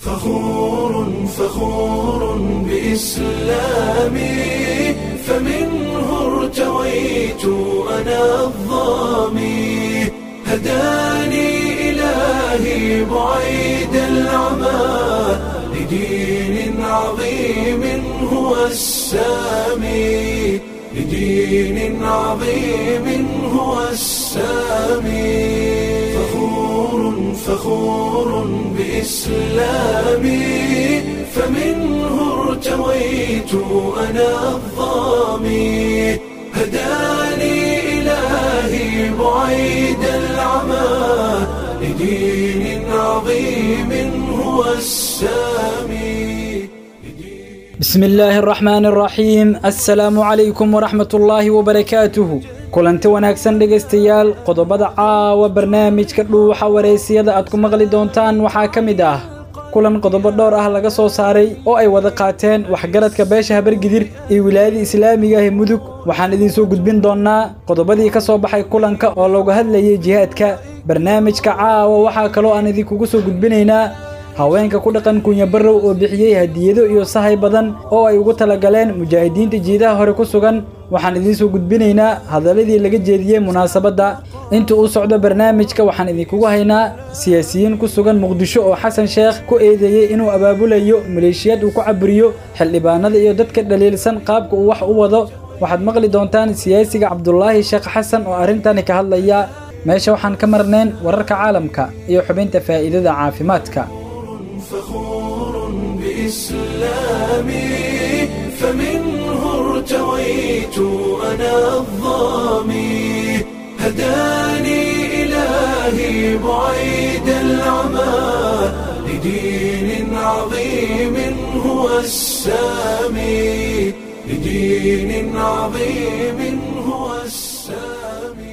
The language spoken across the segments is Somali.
فخور فخور بإسلامي فمنه ارتويت أنا الظامي هداني إلهي بعيد العمى لدين عظيم هو السامي لدين عظيم هو السامي فخور فخور بإسلامي فمنه ارتويت أنا الظامي هداني إلهي بعيد العمى لدين عظيم هو السامي بسم الله الرحمن الرحيم السلام عليكم ورحمة الله وبركاته kulanti wanaagsan dhegaystayaal qodobada caawa barnaamijka dhuuxa wareysiyada aad ku maqli doontaan waxaa ka mid ah kulan qodobo dhowr ah laga soo saaray oo ay wada qaateen waxgaradka beesha habargidir iyo wilaayada islaamiga ah mudug waxaan idinsoo gudbin doonnaa qodobadii ka soo baxay kulanka oo looga hadlayay jihaadka barnaamijka caawa waxaa kaloo aan idinkugu soo gudbinaynaa haweenka ku dhaqan kunyabarrow oo bixiyey hadiyado iyo sahay badan oo ay ugu talagaleen mujaahidiinta jiidaha hore ku sugan waxaan idiin soo gudbinaynaa hadalladii laga jeediyey munaasabadda inta uu socdo barnaamijka waxaan idinkugu haynaa siyaasiyiin ku sugan muqdisho oo xasan sheekh ku eedeeyey inuu abaabulayo maleeshiyaad uu ku caburiyo xildhibaanada iyo dadka dhaliilsan qaabka uu wax u wado waxaad maqli doontaan siyaasiga cabdulaahi sheekh xasan oo arrintani ka hadlaya meesha waxaan ka marnayn wararka caalamka iyo xubinta faa'iidada caafimaadka فخور بإسلامي فمنه ارتويت أنا الظامي هداني إلهي بعيد العمى لدين عظيم هو السامي لدين عظيم هو السامي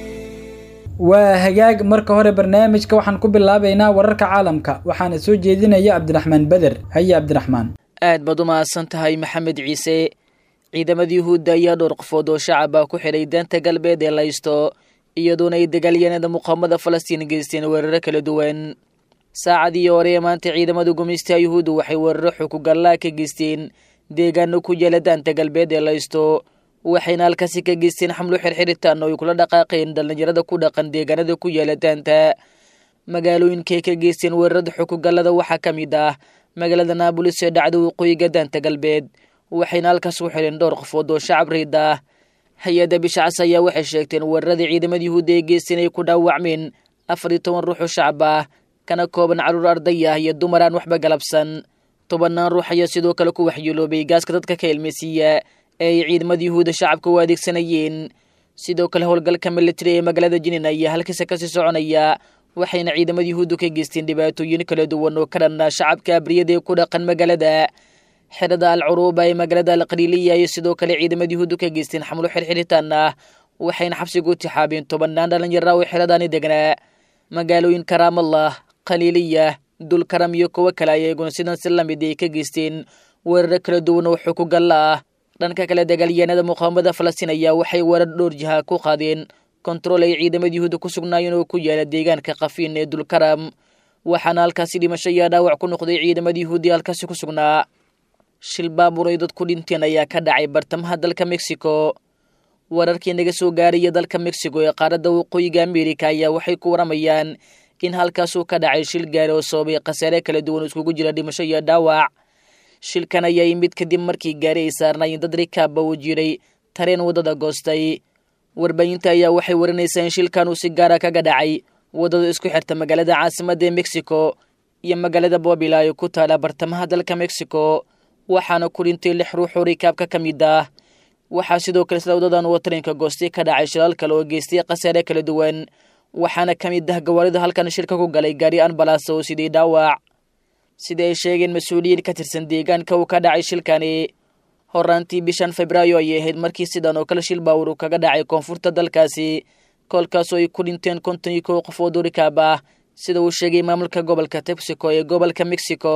waa hagaag marka hore barnaamijka waxaan ku bilaabaynaa wararka caalamka waxaana soo jeedinaya cabdiraxmaan beder haye cabdiraxmaan aad baad u mahadsan tahay maxamed ciise ciidamada yuhuudda ayaa dhowr qofood oo shacaba ku xidhay daanta galbeed ee laysto iyadoona ay dagaalyaneeda muqaamada falastiin geysteen weeraro kala duwan saacadii hore ee maanta ciidamada gumaystaha yuhuudda waxay weeraro xukugallaa ka geysteen deegaano ku yaala daanta galbeed ee laysto waxayna halkaasi ka geysteen xamlo xirxiritaan oo ay kula dhaqaaqeen dhallinyarada ku dhaqan deegaanada ku yaala daanta magaalooyinkay ka geysteen weerarada xukugallada waxaa ka mid ah magaalada naabolis ee dhacda waqooyiga daanta galbeed waxayna halkaas u xidheen dhowr qofood oo shacab riid ah hay-adda bishacas ayaa waxay sheegteen weeraradii ciidamada yuhuudda ee geysteen ay ku dhaawacmeen afar iyo toban ruux oo shacab ah kana kooban carruur arday ah iyo dumar aan waxba galabsan tobannaan ruux ayaa sidoo kale ku waxyeeloobay gaaska dadka ka ilmaysiiya ee ay ciidamada yuhuudda shacabka u adeegsanayeen sidoo kale howlgalka militari ee magaalada jinin ayaa halkiisa kasii soconaya waxayna ciidamada yuhuuddu ka geysteen dhibaatooyin kala duwan oo ka dhanna shacabka abriyada ee ku dhaqan magaalada xerada al curuuba ee magaalada alqaliiliya iyo sidoo kale ciidamada yuhuuddu ka geysteen xamlo xirxiritaan ah waxayna xabsiga u tixaabeen tobannaan dhalinyara oo xeradaani degnaa magaalooyinka raamallah khaliiliya dulkaram iyo kuwo kale ayaa iguna sidan si lamid ay ka geysteen weeraro kala duwan oo xukugalla ah dhanka kale dagaalyahanada muqaamada falastiin ayaa waxay weerar dhowr jiha ku qaadeen kontarool ay ciidamada yuhuudda ku sugnaayeen oo ku yaala deegaanka kafiin ee dulkaram waxaana halkaasi dhimasho ayaa dhaawac ku noqday ciidamada yuhuudda halkaasi ku sugnaa shil baabuur ay dadku dhinteen ayaa ka dhacay bartamaha dalka mexico wararkii naga soo gaaraya dalka mexico ee qaaradda waqooyiga amerika ayaa waxay ku waramayaan in halkaasuu ka dhacay shil gaari oo sababay khasaare kala duwan iskugu jira dhimasho iyo dhaawac shilkan ayaa yimid kadib markii gaari ay saarnaayeen dad rikaaba uu jiray tareen waddada goostay warbaahinta ayaa waxay warinaysaa in shilkan uu si gaara kaga dhacay waddada isku xirta magaalada caasimadda ee mexico iyo magaalada bobila ee ku taala bartamaha dalka mexico waxaana ku dhintay lix ruux oo rikaabka ka mid ah waxaa sidoo kale sida wadadan uu tareenka goostay ka dhacay shilaal kale oo geystay khasaare kala duwan waxaana ka mid ah gawaarida halkan shirka ku galay gaari anbalas oo sidii dhaawac sida ay sheegeen mas-uuliyiin ka tirsan deegaanka uu ka dhacay shilkani horaantii bishan febraayo ayay ahayd markii sidan oo kale shil baawur uu kaga dhacay koonfurta dalkaasi koolkaasoo ay ku dhinteen konton iyo kow qofood oo rikaab ah sida uu sheegay maamulka gobolka texaco ee gobolka mexico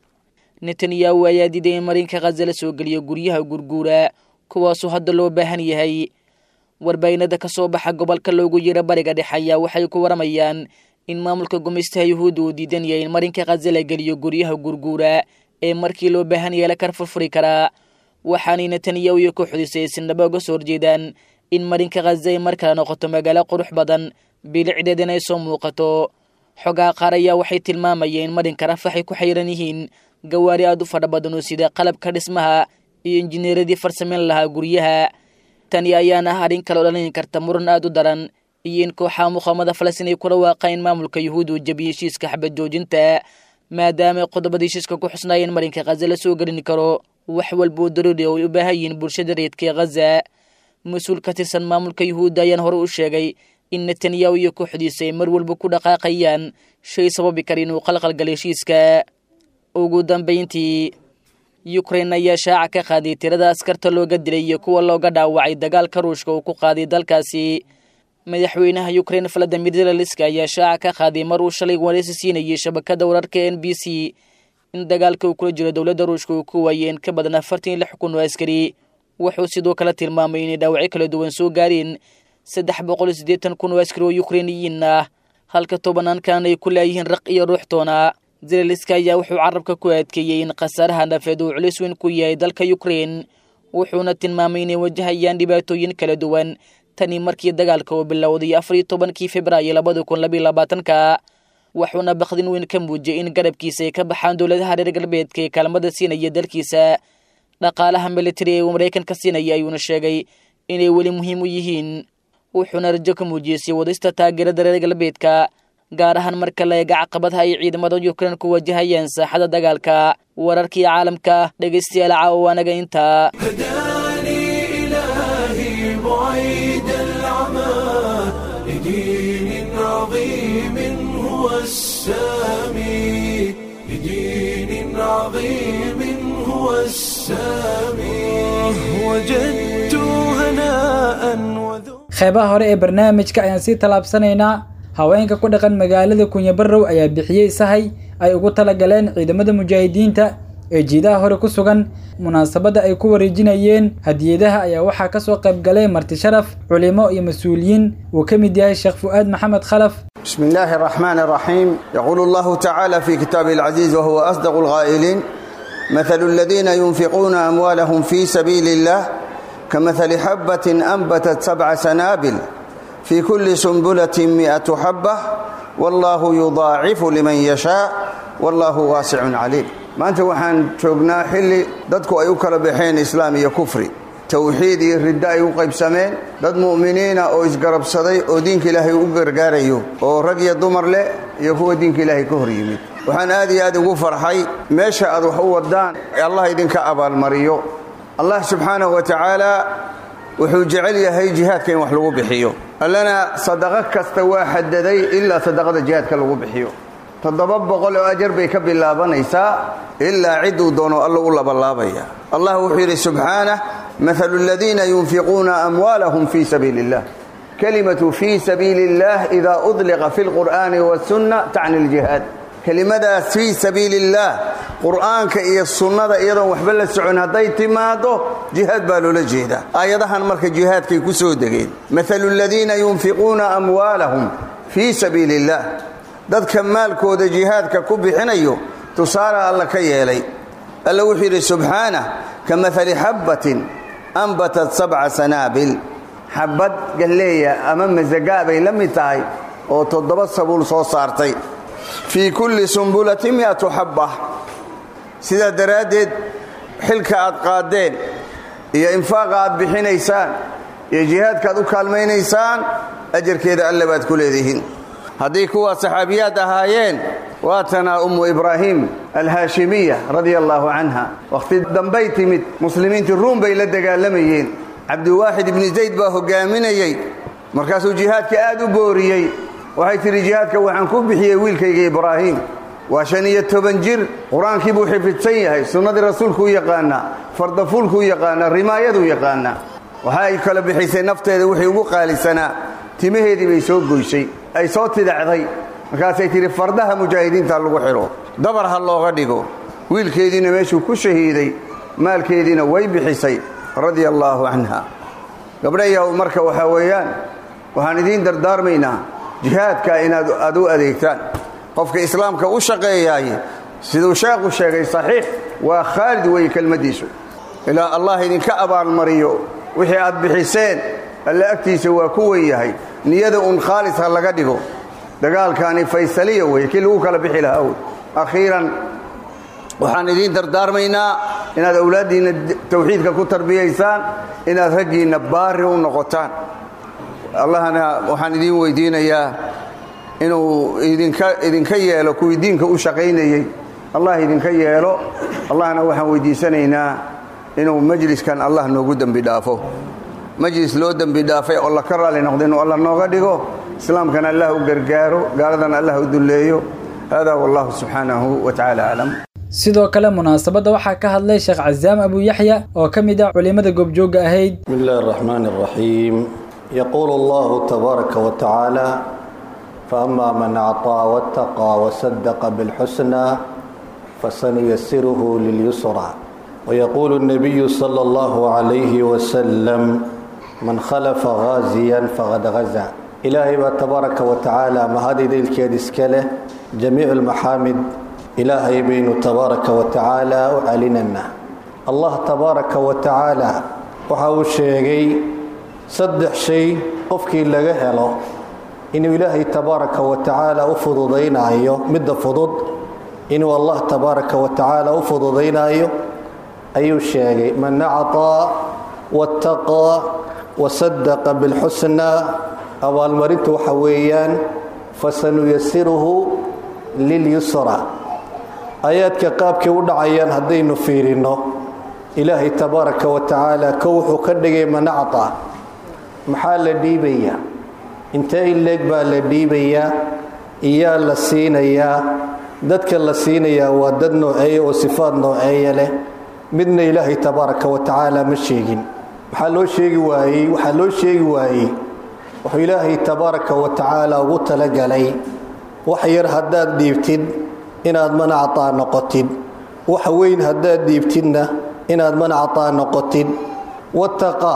netanyahu ayaa diiday in marinka khaza la soo geliyo guryaha gurguura kuwaasoo hadda loo baahan yahay warbaahinada ka soo baxa gobolka loogu yiro bariga dhexe ayaa waxay ku waramayaan in maamulka gumaystaha yuhuudda uu diidan yahay in marinka khaza la geliyo guryaha gurguura ee markii loo baahan yahay la kar furfuri karaa waxaanay netanyahu iyo kooxdiisa ay sinaba uga soo horjeedaan in marinka khaza ay mar kale noqoto magaalo qurux badan bilicdeed inay soo muuqato xogaa qaar ayaa waxay tilmaamayeen in marinka rafax ay ku xayiran yihiin gawaari aad u fadha badan oo sida qalabka dhismaha iyo injineeradii farsameyn lahaa guryaha tani ayaana ah arrin kale oo dhalin karta muran aad u daran iyo in kooxaha muqaamada falastiin ay kula waaqaan in maamulka yuhuudda uu jabiyey heshiiska xabad joojinta maadaama qodobada heshiiska ku xusnaayeen marinka khaza la soo gelin karo wax walba oo daruuri oo ay u baahan yihiin bulshada reedka ee khaza mas-uul ka tirsan maamulka yuhuudda ayaan hore u sheegay in netanyahu iyo kooxdiisa ay mar walba ku dhaqaaqayaan shay sababi kara inuu qalqalgala heshiiska ugu dambayntii yukrain ayaa shaaca ka qaaday tirada askarta looga dilay iyo kuwa looga dhaawacay dagaalka ruushka uu ku qaaday dalkaasi madaxweynaha yukrain valadimir zelaliska ayaa shaaca ka qaaday mar uu shalay wareysi siinayay shabakada wararka n b c in dagaalka uu kula jiro dowladda ruushka uu ku waayay in ka badan afartan iyo lix kun oo askari wuxuu sidoo kale tilmaamay inay dhaawacyo kala duwan soo gaareen saddex boqol iyo siddeetan kun oo askari oo yukrainiyiin ah halka tobanaankan ay ku laayihiin raq iyo ruux toona zelaliska ayaa wuxuu carabka ku adkeeyey in khasaaraha nafeed uu culis weyn ku yahay dalka yukrain wuxuuna tilmaamay inay wajahayaan dhibaatooyin kala duwan tani markii dagaalka uu bilowday afar iyo tobankii februaayo labada kun labayo labaatanka wuxuuna bakdin weyn ka muujiyay in garabkiisa ay ka baxaan dowladaha reer galbeedka ee kaalmada siinaya dalkiisa dhaqaalaha militari ee uu maraykanka siinaya ayuuna sheegay inay weli muhiim u yihiin wuxuuna rajo ka muujiyey sii wadista taageerada reer galbeedka gaar ahaan marka la eega caqabadaha ay ciidamada yukrain ku wajahayaan saaxada dagaalka wararkii caalamka dhegaystayaal caawa anaga intaa هداني إلهي بعيد العمى لدين عظيم هو السامي لدين عظيم هو السامي وجدت هناء وذو qeybaha hore ee barnaamijka ayaan sii tallaabsanaynaa haweenka ku dhaqan magaalada kunyabarow ayaa bixiyey sahay ay ugu talagaleen ciidamada mujaahidiinta ee jiidaha hore ku sugan munaasabadda ay ku wareejinayeen hadiyadaha ayaa waxaa ka soo qayb galay marti sharaf culimo iyo mas-uuliyiin uu ka mid yahay sheekh fu'aad maxamed khalaf بسم الله الرحمن الرحيم يقول الله تعالى في كتابه العزيز وهو أصدق القائلين مثل الذين ينفقون أموالهم في سبيل الله كمثل حبة أنبتت سبع سنابل في كل سنبلة مئة حبة والله يضاعف لمن يشاء والله واسع عليم maanta waxaan joognaa xilli dadku ay u kala baxeen islaam iyo kufri towxiid iyo riddo ay u qaybsameen dad mu'miniina oo isgarabsaday oo diinka ilaahay u gargaarayo oo rag iyo dumar leh iyo kuwa diinka ilaahay ka hor yimid waxaan aad iyo aad ugu farxay meesha aad wax u wadaan allah idinka abaalmariyo allah subxaanahu wa tacaala wuxuu jecel yahay jihaadka in wax lagu bixiyo allana sadaqo kasta waa xadaday ilaa sadaqada jihaadka lagu bixiyo toddoba boqol oo ajar bay ka bilaabanaysaa ilaa cidduu doono alla u labalaabaya allah wuxuu yidhi subxaanah maalu aladiina yunfiquuna amwaalahum fii sabiili illah kelimatu fii sabiili illah idaa udliqa fi lqur'aani wasunna tacni ljihaad kelimadaas fii sabiili illaah qur'aanka iyo sunnada iyadoon waxba la socon hadday timaado jihaad baa loola jeedaa aayadahan marka jihaadkay ku soo degeen maalu aladiina yunfiquuna amwaalahum fii sabiili illah dadka maalkooda jihaadka ku bixinayo tusaale alla ka yeelay alla wuxuu yidhi subxaanah ka maali xabbatin ambatat sabca sanaabil xabbad galleeya ama masagaa bay la mid tahay oo toddoba sabuul soo saartay fii kulli sumbulati mi'atu xabba sidaa daraaddeed xilka aad qaaddeen iyo infaaqa aad bixinaysaan iyo jihaadka aad u kaalmaynaysaan ajarkeeda alle baad ku leedihiin haddii kuwaa saxaabiyaad ahaayeen waatanaa ummu ibraahim alhaashimiya radia allaahu canha wakhti dambay timid muslimiintii ruum bay la dagaalamayeen cabdiwaaxid ibni zayd baa hogaaminayey markaasuu jihaadka aad u booriyey waxay tidhi jihaadka waxaan ku bixiyey wiilkayga ibraahim waa shan iyo toban jir qur-aankii buu xifidsan yahay sunnadii rasuulkuu yaqaanaa fardafuulkuu yaqaanaa rimaayaduu yaqaanaa waxa ay kala bixisay nafteeda wixii ugu qaalisanaa timaheedii bay soo goysay ay soo tidacday markaasay tidhi fardaha mujaahidiinta lagu xidho dabar ha looga dhigo wiilkeediina meeshuu ku shahiiday maalkeediina way bixisay radia allaahu canha gabdhayaw marka waxaa weeyaan waxaan idiin dardaarmaynaa jihaadka inaad aad u adeegtaan qofka islaamka u shaqeeyaay siduu sheekhu sheegay saxiix waa khaalid weeye kelmaddiisu ilaa allah idinka abaalmariyo wixii aad bixiseen alle agtiisa waa ku wen yahay niyada un khaalis ha laga dhigo dagaalkaani faysaliya weeye kii lagu kala bixi lahaa wey akhiiran waxaan idiin dardaarmaynaa inaad awlaaddiinna tawxiidka ku tarbiyaysaan inaad raggiinna baari u noqotaan allahna waxaan idiin weydiinayaa inuu idinka yeelo kuwii diinka u shaqaynayey allah idinka yeelo allahna waxaan weydiisanaynaa inuu majliskan allah noogu dembi dhaafo majlis loo dembi dhaafay oo la ka raali noqdo inuu allah nooga dhigo islaamkana allah u gargaaro gaaladana allah u dulleeyo hada wallahu subxaanahu wa tacaala aclam sidoo kale munaasabadda waxaa ka hadlay sheekh casaam abu yaxya oo ka mid ah culimmada goobjoogga ahayd بسم الله الرحمن الرحيم يقول الله تبارك وتعالى فأما من أعطى واتقى وصدق بالحسنى فسنيسره لليسرى ويقول النبي صلى الله عليه وسلم من خلف غازيا فقد غزا إلهي تبارك وتعالى ما هذه الكيد اسكاله جميع المحامد إلهي بين تبارك وتعالى وعلننا الله تبارك وتعالى وحاو الشيغي صدح شيء قفكي لغا هلو إنه إلهي تبارك وتعالى أفضضين أيو مد فضض إنه الله تبارك وتعالى أفضضين أيو أيو الشيغي من أعطى واتقى وصدق بالحسنى أول مريت حويان فسنيسره lilyusra aayaadka qaabkay u dhacayaan haddaynu fiirinno ilaahay tabaaraka wa tacaala ko wuxuu ka dhigay manacta maxaa la dhiibayaa intee in leeg baa la dhiibayaa iyaa la siinayaa dadka la siinayaa waa dad nooceeya oo sifaad nooceeya leh midna ilaahay tabaaraka wa tacaala ma sheegin waxaa loo sheegi waayey waxaa loo sheegi waayey wuxuu ilaahay tabaaraka wa tacaala ugu talagalay wax yar haddaad dhiibtid inaad manactaa noqotid wax weyn haddaad dhiibtidna inaad manactaa noqotid wataqaa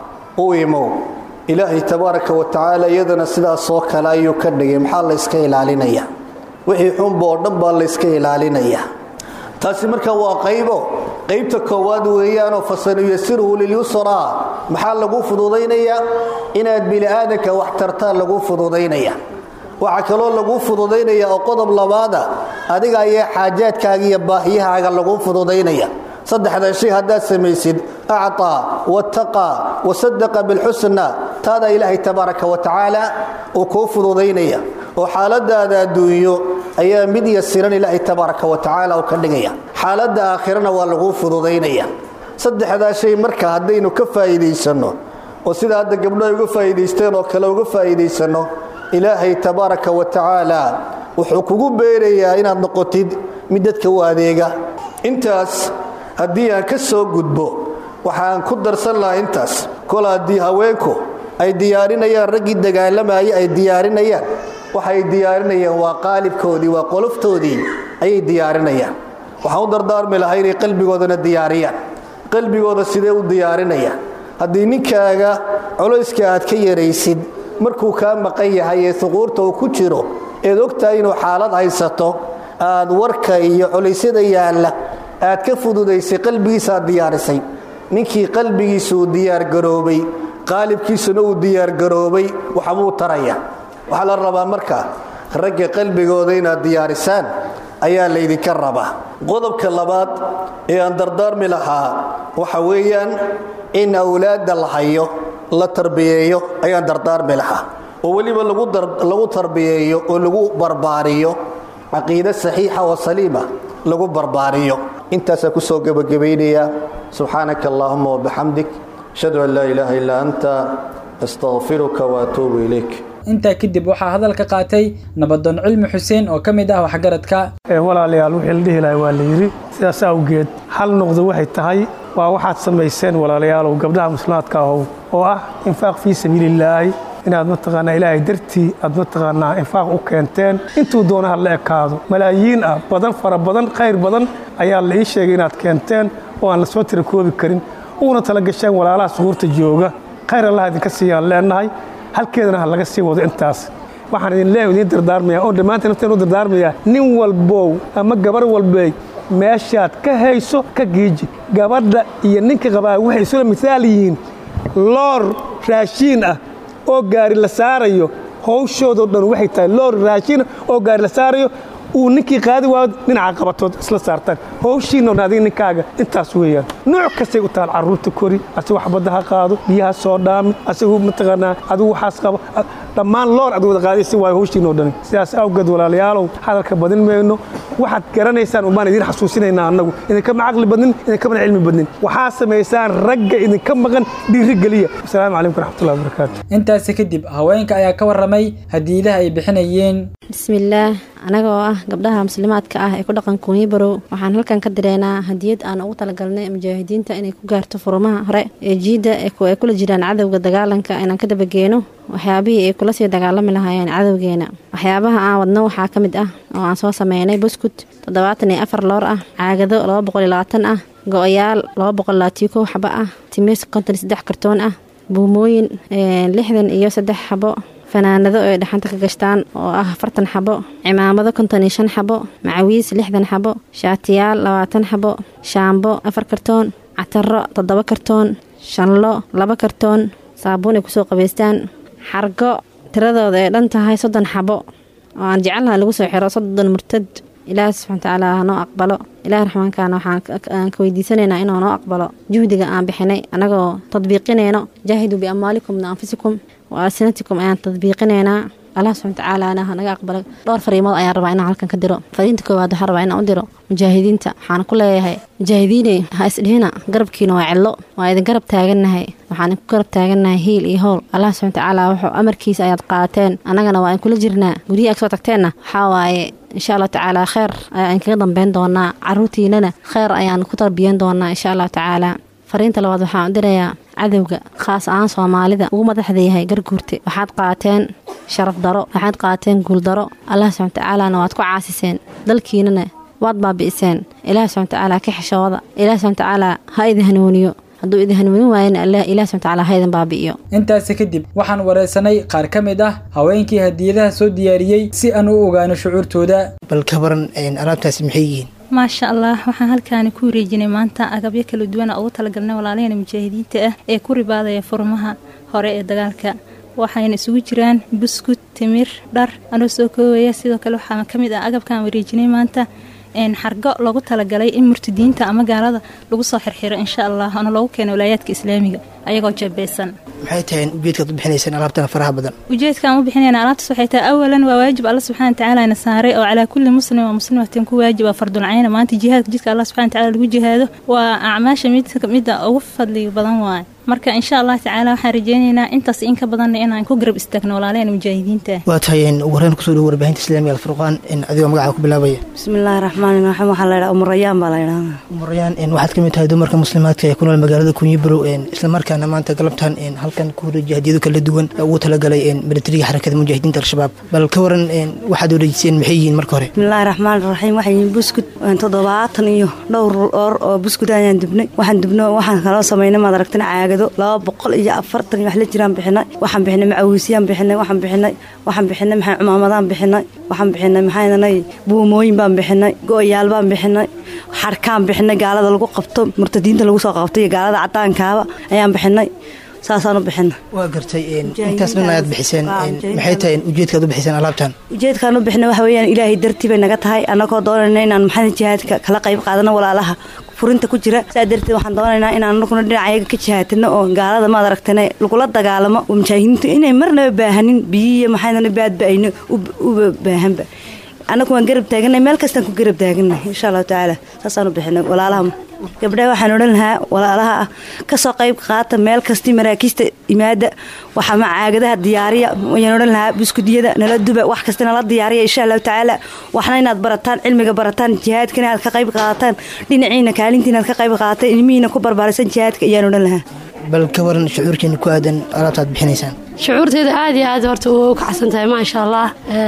u imow ilaahay tabaaraka wa tacaala iyadana sidaasoo kale ayuu ka dhigay maxaa layska ilaalinaya wixii xunba oo dhan baa layska ilaalinaya taasi marka waa qaybo qaybta koowaad weeyaanoo fasanuyasiruhu lilyusraa maxaa lagu fududaynayaa inaad bini'aadanka wax tartaan lagu fududaynaya waxaa kaloo lagu fududaynaya oo qodob labaada adiga ayaa xaajaadkaaga iyo baahiyahaaga lagu fududaynaya saddexda shay haddaad samaysid acطaa wataqaa wasadaqa bilxusna taada ilaahay tabaaraka wa tacaala uu kuu fududaynaya oo xaaladaada adduunyo ayaa mid yasiran ilaahay tabaaraka wa tacaala uu ka dhigaya xaaladda aakhirana waa lagu fududaynaya saddexdaa shay marka haddaynu ka faa'iidaysanno oo sida hadda gabdho ay uga faa'iidaysteen oo kale uga faa'iidaysanno ilaahay tabaaraka wa tacaala wuxuu kugu beerayaa inaad noqotid mid dadka u adeega intaas haddii aan ka soo gudbo waxaan ku darsan lahaa intaas kol haddii haweenku ay diyaarinayaan raggii dagaalamayay ay diyaarinayaan waxay diyaarinayaan waa qaalibkoodii waa qoloftoodii ayay diyaarinayaan waxaan u dardaarmi lahaa inay qalbigoodana diyaariyaan qalbigooda sidee u diyaarinayaan haddii ninkaaga culayska aad ka yaraysid markuu kaa maqan yahay ee suquurta uu ku jiro eed ogtahay inuu xaalad haysato aad warka iyo culaysyada yaalla aad ka fududaysay qalbigiisa aad diyaarisay ninkii qalbigiisa uu diyaargaroobay qaalibkiisuna uu diyaargaroobay waxbuu taraya waxaa la rabaa marka ragga qalbigooda inaad diyaarisaan ayaa laydinka rabaa qodobka labaad ee aan dardaarmi lahaa waxa weeyaan in awlaadda la hayo la tarbiyeeyo ayaan dardaarmi lahaa oo weliba lagu tarbiyeeyo oo lagu barbaariyo caqiide saxiixa oo saliima lagu barbaariyo intaasaa kusoo gebagabaynayaa subxaanaka allaahuma wabixamdik ashhadu an laa ilaaha illaa anta astaqfiruka waatuubu ilayk intaa kadib waxaa hadalka qaatay nabadoon cilmi xuseen oo ka mid ah waxgaradka walaalayaal wixii la dhihi lahay waa la yidhi sidaas awgeed hal noqdo waxay tahay waa waxaad samayseen walaalayaalow gabdhaha muslimaadka ahow oo ah infaaq fii sabiilillaahi inaad mataqaanaa ilaahay dartii aad mataqaanaa infaaq u keenteen intuu doona ha la ekaado malaayiin ah badan fara badan khayr badan ayaa la ii sheegay inaad keenteen oo aan la soo tira koobi karin uuna tala gasheen walaalaha suhuurta jooga khayr allah idinka siiyaan leennahay halkeedana ha laga sii wado intaas waxaan idin leeyahay idiin dardaarmaya oo dhammaanteen nafteen u dardaarmaya nin walbow ama gabar walbey meeshaad ka hayso ka giiji gabadha iyo ninka qabaa waxay isula misaal yihiin loor raashiin ah oo gaari la saarayo hawshoodoo dhan waxay tahay loor raashiin ah oo gaari la saarayo uu ninkii qaadi waayo dhinaca qabatood isla saartaan hawshiinoo dhan adiga ninkaaga intaas weeyaan nooc kastay u taal carruurta kori asigu waxbadda ha qaado biyaha soo dhaami asigu mataqaanaa adigu waxaas qabo dhammaan loor ad wada qaadaysa waayo hawshiinoo dhani sidaas awgeed walaalayaalow hadalka badin mayno waxaad garanaysaan umbaan idiin xasuusinaynaa annagu idinkama caqli badnin idinkamana cilmi badnin waxaa samaysaan ragga idinka maqan dhiirigeliya wasalaamu calaykum waraxmatullahi wabarakaatu intaasi kadib haweenka ayaa ka warramay hadiidaha ay bixinayeen bismillaah anaga oo ah gabdhaha muslimaadka ah ee ku dhaqan kuunyibarow waxaan halkan ka direynaa hadiyad aan ugu talagalnay mujaahidiinta inay ku gaarto furumaha hore ee jiidda ay kula jiraan cadowga dagaalanka inaan ka dabageeno waxyaabihii ay kula sii dagaalami lahaayeen cadowgeena waxyaabaha aan wadno waxaa ka mid ah oo aan soo sameynay buskut toddobaatan iyo afar loor ah caagado laba boqol iyo labaatan ah go-oyaal laba boqol labaatiyo kow xabo ah timis konton iyo saddex kartoon ah buumooyin lixdan iyo saddex xabo fanaanado ay dhaxanta ka gashtaan oo ah afartan xabo cimaamado konton iyo shan xabo macawiis lixdan xabo shaatiyaal labaatan xabo shaambo afar kartoon cataro toddoba kartoon shanlo laba kartoon saabuun ay kusoo qabaystaan xargo tiradooda ay dhan tahay soddon xabo oo aan jecelnaha lagu soo xiro soddon murtad ilaahi subxana watacaala hanoo aqbalo ilaahi raxmaankaana waxaan ka weydiisanaynaa inuu noo aqbalo juhdiga aan bixinay annagoo tadbiiqinayno jaahiduu biamwaalikum wa anfusikum wa alsinatikum ayaan tadbiiqinaynaa allah subxana watacaalaana hanaga aqbalo dhowr fariimood ayaan rabaa inaan halkan ka diro fariinta koowaad waxaan rabaa inaan u diro mujaahidiinta waxaan ku leeyahay mujaahidiiney ha isdhihina garabkiina waa cillo waa idin garab taagannahay waxaan ku garab taagannahay hiil iyo howl allah subxana watacaala wuxuu amarkiisa ayaad qaateen annagana waa in kula jirnaa guryihi ag soo tagteenna waxaa waaye insha allah tacaala kheer ayaan kaga dambeyn doonaa caruurtiinana kheer ayaan ku tarbiyan doonaa insha allahu tacaala fariinta labaad waxaan u dirayaa cadowga khaas ahaan soomaalida ugu madaxda yahay garguurte waxaad qaateen sharaf daro waxaad qaateen guuldaro allah subxana watacaalana waad ku caasiseen dalkiinana waad baabi'iseen ilaah subxana watacaala ka xishooda ilaah subxana watacaala ha idin hanuuniyo hadduu idin hanuunin waayana allah ilaah subxana watacaala ha idin baabi'iyo intaasi kadib waxaan wareysanay qaar ka mid ah haweenkii hadiyadaha soo diyaariyey si aan u ogaano shucuurtooda bal ka baran alaabtaasi maxay yihiin maasha allah waxaan halkaani ku wareejinay maanta agabyo kala duwana ugu talagalnay walaalaheen mujaahidiinta ah ee ku ribaadaya furmaha hore ee dagaalka waxayna isugu jiraan buskut timir dhar anoo soo koobaya sidoo kale waxaa ka mid ah agabkaan wareejinay maanta xargo loogu talagalay in murtadiinta ama gaalada lagu soo xirxiro insha allah oona loogu keeno walaayaadka islaamiga ayagoo jeebeysan maxay tahay ujeedkaad u bixinaysaan alaabtan faraha badan ujeedkaan u bixinayna alaabtaas waxay tahay awalan waa waajib alla subxana watacaala na saaray oo calaa kulli muslim waa muslimatin ku waajib waa fardulcayna maanta jihaadka jidka allah subxana watacaala lagu jihaado waa acmaasha mid midda ugu fadliga badan waaye marka insha allah tacaala waxaan rajeynaynaa intaas in ka badanna inaan ku garab istaagno walaalaheen mujaahidiinta waa tahay wareen kusoo dhowo warbaahinta islaamiga alfurqaan adigoo magaca ku bilaabaya bismillaahi raxmaani raxiim waxaa la ydhaha umurayaan baa la ydhahdaa umurayaan waxaad ka mid tahay dumarka muslimaadka ee ku nool magaalada kunyibarow islamarkaana maanta galabtan halkan ku wareejiya hadiyado kala duwan ugu talagalay milatariga xarakada mujaahidiinta al-shabaab bal ka waran waxaad wareejiseen maxay yihiin marka hore bismillaahi raxmaani raxiim waxay yihiin buskut toddobaatan iyo dhowr oor oo buskut ayaan dubnay waxaan dubno waxaan kaloo samaynay maad aragtana caagado laba boqol iyo afartan iyo wax la jiraan bixinay waxaan bixinay macawiisyaan bixinay waxaan bixinay waxaan bixinay maxay cumaamadaan bixinay waxaan bixinay maxaynanay buumooyin baan bixinay go-yaal baan bixinay xarkaan bixinay gaalada lagu qabto murtadiinta lagu soo qabto iyo gaalada cadaankaaba ayaan bixinay saasaan u bixina waa gartay intaas dhan ayaad bixiseen maxay tahay ujeedkaad u bixiseen alaabtan ujeedkaan u bixina waxa weeyaan ilaahay dartii bay naga tahay annagoo doonayna inaan maxamed jihaadka kala qayb qaadano walaalaha furinta ku jira saa darteed waxaan doonaynaa inaan anaguna dhinacayaga ka jihaatino oo gaalada maad aragtana lagula dagaalamo oo mujaahidiintu inay marnaba baahanin biyiiyo maxaydana baadba ayna uba baahanba annagu waan garab taaganay meel kastaan ku garab taaganay insha allahu tacaala saasaan u bixinay walaalaha gabdhaha waxaan odhan lahaa walaalaha ah kasoo qayb qaata meel kastii maraakiista imaada waxaa caagadaha diyaariya ayaan odhan lahaa buskudiyada nala duba wax kasta nala diyaariya insha allahu tacaala waxna inaad barataan cilmiga barataan jihaadkana aad ka qayb qaadataan dhinaciina kaalintiina aad ka qayb qaadataan ilmihiina ku barbaarisan jihaadka ayaan odhan lahaa bal ka waran shucuurkeena ku aadan alaabtaad bixinaysaan shucuurteeda aad iyo aad horta u kacsan tahay maasha allah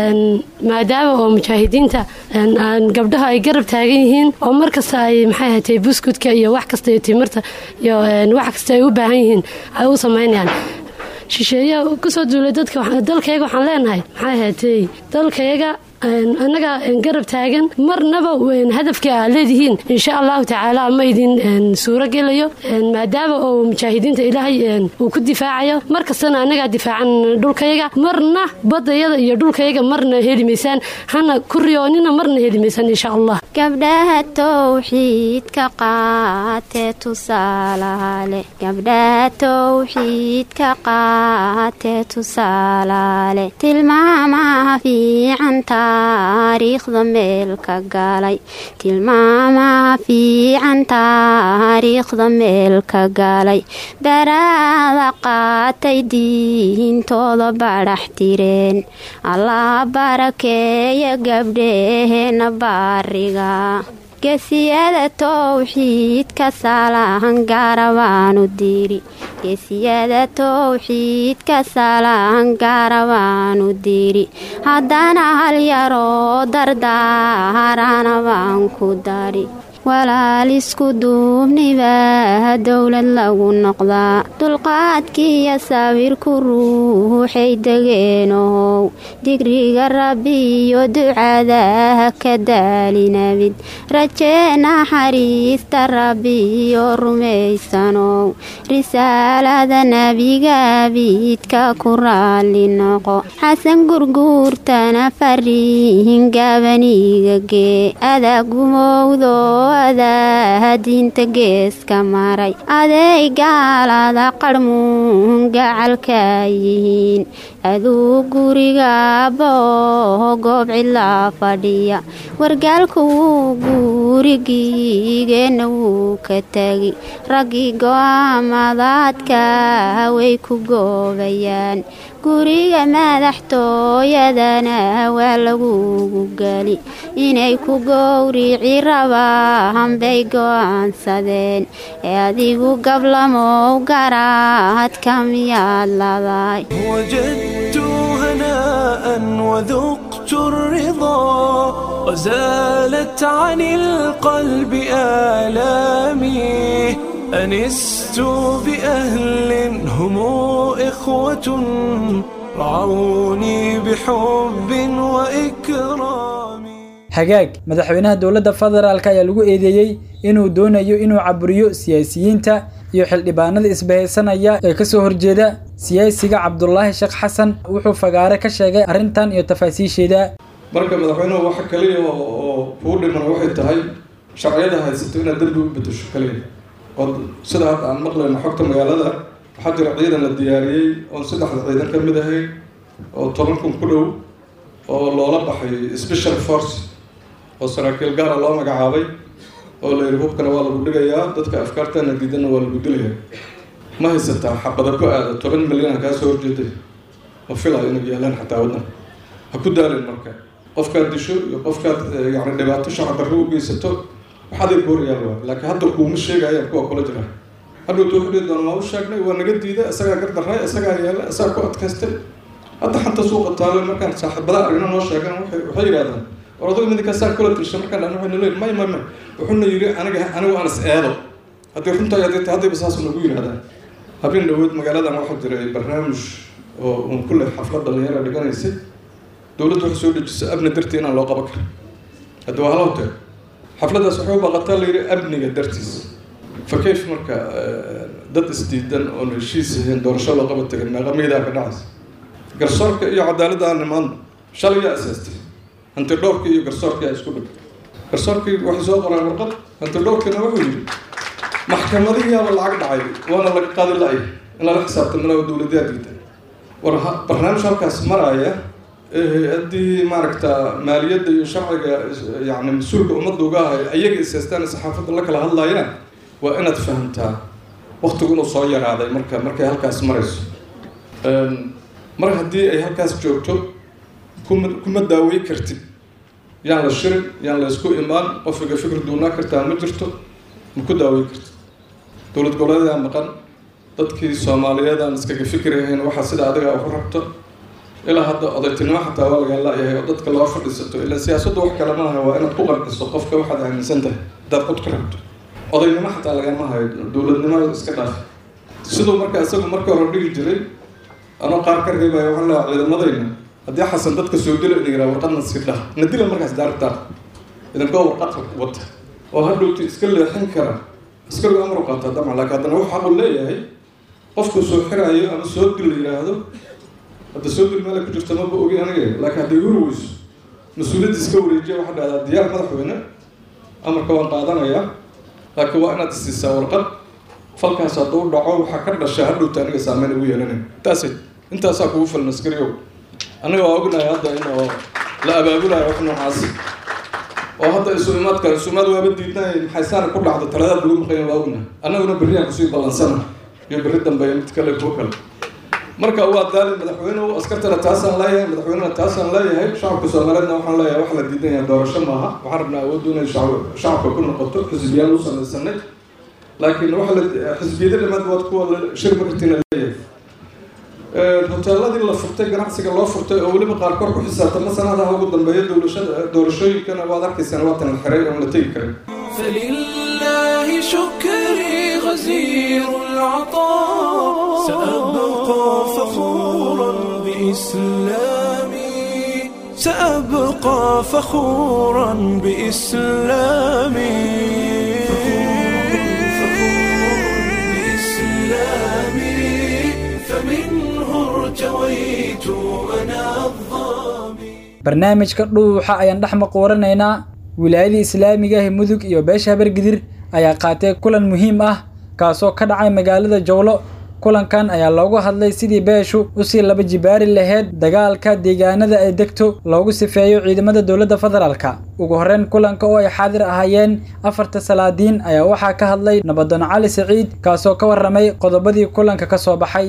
maadaama oo mujaahidiinta gabdhaha ay garab taagan yihiin oo mar kasta ay maxay ahatay buskudka iyo wax kasta iyo timirta iyo wax kasta ay u baahan yihiin ay u samaynayaan shisheeya kasoo duulay dadka dalkayga waxaan leenahay maxay ahaatay dalkayga annaga garab taagan marnaba hadafka aad leedihiin insha allahu tacaala ma idin suuro gelayo maadaama oo mujaahidiinta ilaahay uu ku difaacayo mar kastana annagaa difaacan dhulkayaga marna badayada iyo dhulkayaga marna heli maysaan hana ku riyoonina marna heli maysaan insha allah gabdhaha towxiidka qaatee tusaalaale gabdhaha towxiidka qaatee tusaalaale tilmaamaha fiican taariikhda meelka galay tilmaamaha fiican taariikhda meelka galay baraada qaatay diintooda badhax tireen allah barakeeya gabdheheena baariga gesiyada towxiidka salahan gaarabaanu diri gesiyada towxiidka salahan gaarabaanu diri haddana hal yaroo dardaarana baan ku dari walaal isku duubnibaa dowlad lagu noqdaa dulqaadkiiyo sawirku ruuxay degeenow digriga rabbi iyo ducadaha ka daalinabid rajee naxariista rabbi iyo rumaysanow risaalada nebiga biidka ku raalli noqo xasan gurguurtana fariihin gaabaniga gee adagumowdo adaa diinta geeska maray aday gaalada qarhmuun gacalka yihiin aduu guriga boo goob cidlaa fadhiya wargaalku wuu gurigiigeenna wuu ka tegi raggii go-aamadaadka way ku goobayaan guriga madaxtooyadana waa lagugu geli inay ku gowrici rabaan bay go-aansadeen ee adigu gablamow garaadka miyaad laday وجدت هناء وذقت الرضا وزالت عن القلب آلامي أنست بأهل هم إخوة رعوني بحب وإكرام hagaag madaxweynaha dowladda federaalk ayaa lagu eedeeyey inuu doonayo inuu caburiyo siyaasiyiinta iyo xildhibaanada isbahaysanaya ee kasoo horjeeda siyaasiga cabdulaahi sheekh xasan wuxuu fagaare ka sheegay arrintan iyo tafaasiisheeda marka madaxweynuhu waxa kaliya oo kuu dhiman waxay tahay sharciyada haysato inaad dembi u bedesho kaliya oo sida hadda aan maqlayno xogta magaalada waxaa jira ciidan la diyaariyey oon saddexda ciidan ka mid ahay oo toban kun ku dhow oo loola baxay special force oo saraakiil gaara loo magacaabay oo la yidhi hubkana waa lagu dhigayaa dadka afkaartana diidanna waa lagu dilayaa ma haysataa xabada ku aada toban milyan kaa soo horjeeday ma filayo inay yaalaan xataa waddan ha ku daalin marka qofkaad disho iyo qofkaad yani dhibaato shacab darro u geysato waxaday boorayaan waa laakiin hadda kuuma sheegayaan kuwa kula jira hadhowta wuxuu dhihi doona waa u sheegnay waa naga diiday isagaa gardarray isagaa yaalla isagaa ku adkaystay hadda xanta suuqa taalo markaan saaxiibada aragna noo sheegan waxay waxay yidhahdaan war adugu midinkaasaan kula tirsha markaan dhan waxaynu leeyihin may may may wuxuuna yidhi aniga anigu aan is eedo haddii runtaa hadday tahay haddayba saas nagu yidhahdaan habeen dhaweyd magaaladan waxaa jiray barnaamij oo uun kulle xaflad dhalinyara dhiganaysay dowladdu waxay soo dejisay amni dartii inaan loo qaban karin hadda waa halowte xafladdaas waxay u baqataa la yidhi amniga dartiis fa kayf marka dad isdiidan oon heshiis ahayn doorasho loo qaba tegin meeqa miidaa ka dhacaysa garsoorka iyo cadaaladda aan nimaadno shalay yaa asaastay hanti dhowrkii iyo garsoorkii aa isku dhig garsoorkii waxay soo qoraan warqad hanti dhowrkiina wuxuu yidhi maxkamadihiyaaba lacag dhacay waana laga qaadi la-ay in lala xisaabtamana dowladyaa diidan war barnaamij halkaas maraaya ee hay-addii maaragta maaliyadda iyo sharciga yani mas-uulka ummadda uga ahay ayaga isaastaan saxaafadda la kala hadlayaan waa inaad fahamtaa waktigu inuu soo yaraaday marka markay halkaas marayso mar haddii ay halkaas joogto kuma kuma daawey kartid yaan la shirin yaan la isku imaan qofiga fikir duunaa kartaa ma jirto ma ku daawey kartid dowlad goboleedaa maqan dadkii soomaaliyeed aan iskaga fikirahayn waxaa sida adiga ugu rabto ilaa hadda odaytinimo xataa waa laga la-yahay oo dadka loo fadhiisato ilaa siyaasaddu wax kale maaha waa inaad ku qanciso qofka waxaad aaminsan tahay haddaad cod ka rabto odaynimo xataa lagama hayo dowladnimo iska dhaaf siduu marka isagu marka hore dhigi jiray anoo qaar ka reebaya waxaan leeyahay ciidamadayna haddii xasan dadka soo dilo ina yidhaha warqadna sii dhah na dila markaas daartaa idinkoo warqad wata oo hadhowta iska leexin kara askarigu amar u qaataa damac laakiin haddana wuxuu xaq u leeyahay qofku soo xiraayo ama soo dil la yidhaahdo hadda soo dil meela ku jirta maba ogi aniga laakiin hadday huri weyso mas-uuliyadda iska wareejiya waxaa dhahdaa diyaar madaxweyne amarka waan qaadanayaa laakiin waa inaad isiisaa warqad falkaas hadduu dhaco waxaa ka dhasha hadhowta aniga saameyn ugu yeelanay intaasay intaasaa kugu filan askariyow aniga waa ognahay hadda in oo la abaabulayo wax noocaas oo hadda isu imaadka isu imaad waaba diidnay maxaysaana ku dhacdo taladaad lagu maqanya waa ognahay annaguna berriyaan kusii ballansana iyo berri dambe mid kale kuwo kale marka waa daali madaxweynuhu askartana taasaan leeyahay madaxweynena taasaan leeyahay shacabka soomaaliyeedna waxaan leeyahay wax la diidanyaa doorasho maaha waxaan rabnaa awooddu inay shacabka ku noqoto xisbiyaal u samaysanay laakiin waxa la xisbiyada dhammaad waad kuwa shir martina leeyahay hoteeladii la furtay ganacsiga loo furtay oo weliba qaarkood ku xisaabtama sanadaha ugu dambeeya dowlashada doorashooyinkana waad arkaysaan waatan la xiray oon la tegi karin فلله شكري غزير العطاء سأبقى فخورا بإسلامي سأبقى فخورا بإسلامي بإسلامي فمنه ارتويت أنا الظامي barnaamijka dhuuxa ayaan dhex maquuranaynaa wilaayadii islaamiga ah mudug iyo beesha habargidir ayaa qaatay kulan muhiim ah kaasoo ka dhacay magaalada jowlo kulankan ayaa loogu hadlay sidii beeshu usii laba jibaari laheyd dagaalka deegaanada ay degto loogu sifeeyo ciidamada dowladda federaalka ugu horreyn kulanka oo ay xaadir ahaayeen afarta salaadiin ayaa waxaa ka hadlay nabadoon cali siciid kaasoo ka warramay qodobadii kulanka ka soo baxay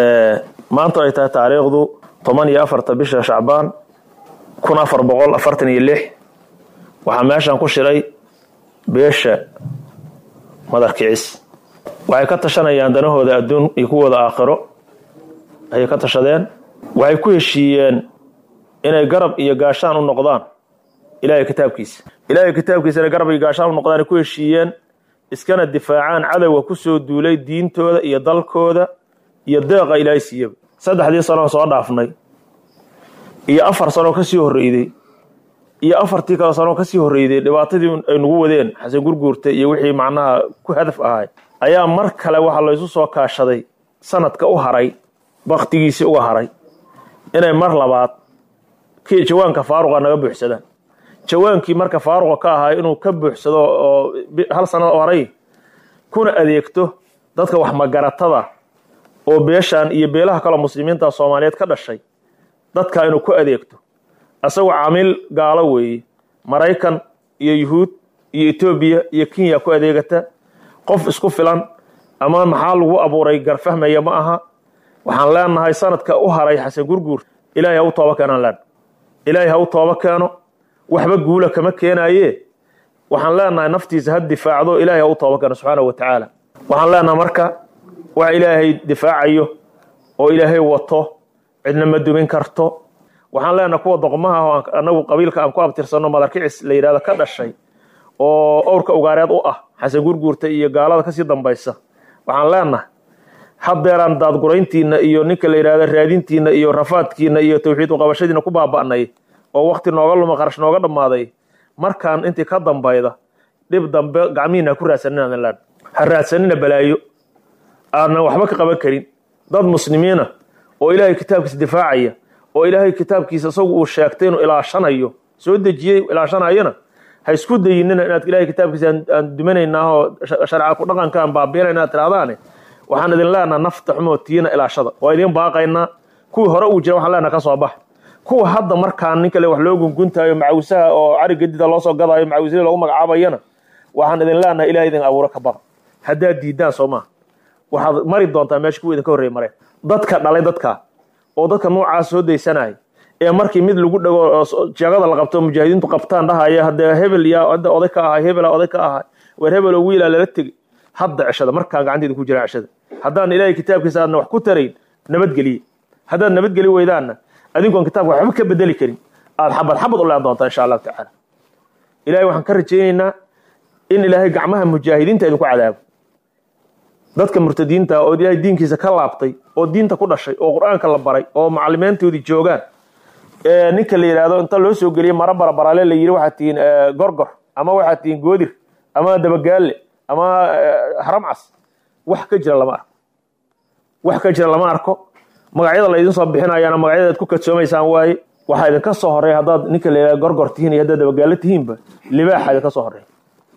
maanta ay tahay taariikhdu toban iyo afarta bisha shacbaan kun afar boqol afartan iyo lix waxaa meeshan ku shiray beesha madar kicis waxay ka tashanayaan danahooda adduun iyo kuwooda aakhiro ayay ka tashadeen waxay ku heshiiyeen inay garab iyo gaashaan u noqdaan ilaahay kitaabkiisa ilaahay kitaabkiisa inay garab iyo gaashaan u noqdaan ay ku heshiiyeen iskana difaacaan cadowga ku soo duulay diintooda iyo dalkooda iyo deeqa ilaahay siiyaba saddexdii sanoo soo dhaafnay iyo afar sanoo ka sii horreyday iyo afartii kale sanoo ka sii horreyday dhibaatadii ay nagu wadeen xasan gurguurta iyo wixii macnaha ku hadaf ahay ayaa mar kale waxaa laysu soo kaashaday sanadka u haray baktigiisii uga haray inay mar labaad kii jawaanka faaruqa naga buuxsadaan jawaankii marka faaruqa ka ahaa inuu ka buuxsado oo hal sanad u haray kuna adeegto dadka waxmagaratada oo beeshan iyo beelaha kaloo muslimiinta soomaaliyeed ka dhashay dadka inuu ku adeegto asagoo camiil gaalo weeye maraykan iyo yuhuud iyo etoobiya iyo kenya ku adeegata qof isku filan ama maxaa lagu abuuray garfahmaya ma aha waxaan leenahay sanadka u haray xasan gurguur ilaahay ha u tooba keenaan leen ilaahay ha u tooba keeno waxba guula kama keenaye waxaan leenahay naftiisa ha difaacdo ilaahay ha u tooba keeno subxaana wa tacaala waxaan leenahay marka wax ilaahay difaacayo oo ilaahay wato cidna ma dumin karto waxaan leenahay kuwa doqmaha oo anagu qabiilka aan ku abtirsanno madarkicis la yidhahdo ka dhashay oo owrka ugaareed u ah xasan gurguurta iyo gaalada kasii dambaysa waxaan leenahay haddeeraan daadgurayntiina iyo ninka la yidhahdo raadintiina iyo rafaadkiina iyo tawxiid uqabashadiina ku baaba'nay oo wakti nooga luma qarash nooga dhammaaday markaan intii ka dambayda dhib dambe gacmihiina ha ku raadsanina len ha raadsanina balaayo aanan waxba ka qaban karin dad muslimiina oo ilaahay kitaabkiisa difaacaya oo ilaahay kitaabkiisa isagu uu sheegtay inuu ilaashanayo soo dejiyey ilaashanayana ha isku dayinina inaad ilaahay kitaabkiisa aan dumanaynaahoo sharca ku dhaqankaan baabiinayna inaad tiraahdaane waxaan idin leenaha nafta xumootiina ilaashada waa idiin baaqaynaa kuwii hore uu jira waxaan leenaha ka soo bax kuwa hadda markaan nin kale wax loo gunguntaayo macawisaha oo cari gadida loo soo gadaayo macawisada loogu magacaabayana waxaan idin leenahay ilahay idin abuuro ka baqa haddaad diidaan soo maaha waxaad mari doontaa meesha kuwa idinka horreey mareen dadka dhalay dadka oo dadka noocaas soo daysanaya ee markii mid lagu dhago jeegada la qabto mujaahidiintu qabtaan dhahaya haddee hebel yaa hadda oday ka ahay hebela oday ka ahay weer hebel oo wiilaa lala tegey hadda ceshada markaan gacanteeda ku jiraan ceshada haddaan ilaahay kitaabkiisa aadna wax ku tarayn nabadgeliye haddaad nabadgeli weydaanna adinkoon kitaabka waxba ka bedeli karin aad xabad xabad u leen doontaa insha allahu tacaala ilahay waxaan ka rajaynaynaa in ilaahay gacmaha mujaahidiinta idinku cadaabo dadka murtadiinta oo ilaahay diinkiisa ka laabtay oo diinta ku dhashay oo qur-aanka la baray oo macalimiintoodii joogaan ninka la yidhaahdo inta loo soo geliyay mara barabaraale la yidhi waxaad tihiin gorgor ama waxaad tihiin goodir ama dabagaalle ama haramcas wax ka jira lama arko wax ka jira lama arko magacyada laydin soo bixinayaana magacyada aad ku kadsoomaysaan waaye waxaa idinka soo horeeya haddaad ninka la yidhahdo gorgor tihiin iyo haddaad dabagaalle tihiinba libaaxa idinka soo horeeya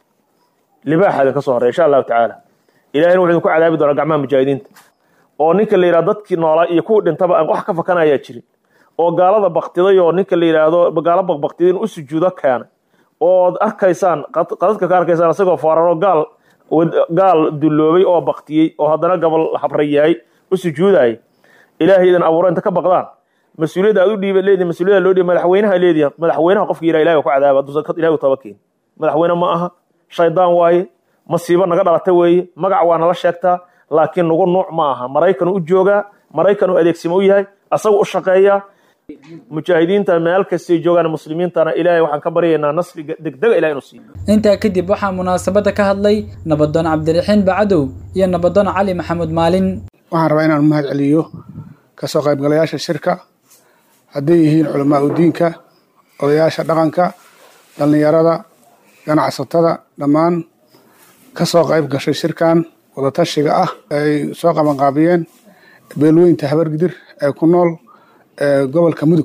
libaaxa idinka soo horeeya insha allahu tacaala ilahina wuxuu idinku cadaabi doonaa gacmaha mujaahidiinta oo ninka la yidhahdo dadkii noolaa iyo kuwii dhintaba aan wax ka fakanayaa jirin oo gaalada baktiday oo ninka la yidhaahdo gaalo baqbaqtiday in u sujuudo keenay ood arkaysaan qadadka ka arkaysaan isagoo fooraro gaal gaal dulloobay oo baktiyey oo haddana gabal habra yahay u sujuudayay ilaahay idin abuuro inta ka baqdaan mas-uuliyadda aad u dhiiba leedihin mas-uuliyadda loo dhiiba madaxweynaha leedihin madaxweynaha qofka yidhaha ilahi ku cadaaba hadduusan ilahi u taba keen madaxweyne ma aha shaydaan waaye masiibo naga dhalata weeye magac waa nala sheegtaa laakiin nagu nuuc ma aha maraykanuu u joogaa maraykanuu adeegsimo u yahay asagu u shaqeeyaa mujaahidiinta meel kastay joogaan muslimiintana ilaahay waxaan ka baryaynaa nasriga degdega ilahi inuu siiyo intaa kadib waxaa munaasabadda ka hadlay nabadoon cabdiraxiin bacadow iyo nabadoon cali maxamuud maalin waxaan rabaa inaan mahad celiyo kasoo qaybgalayaasha shirka hadday yihiin culamaa udiinka odayaasha dhaqanka dhallinyarada ganacsatada dhammaan kasoo qayb gashay shirkan wadatashiga ah ay soo qabanqaabiyeen beelweynta habargidir ee ku nool gobolka mudug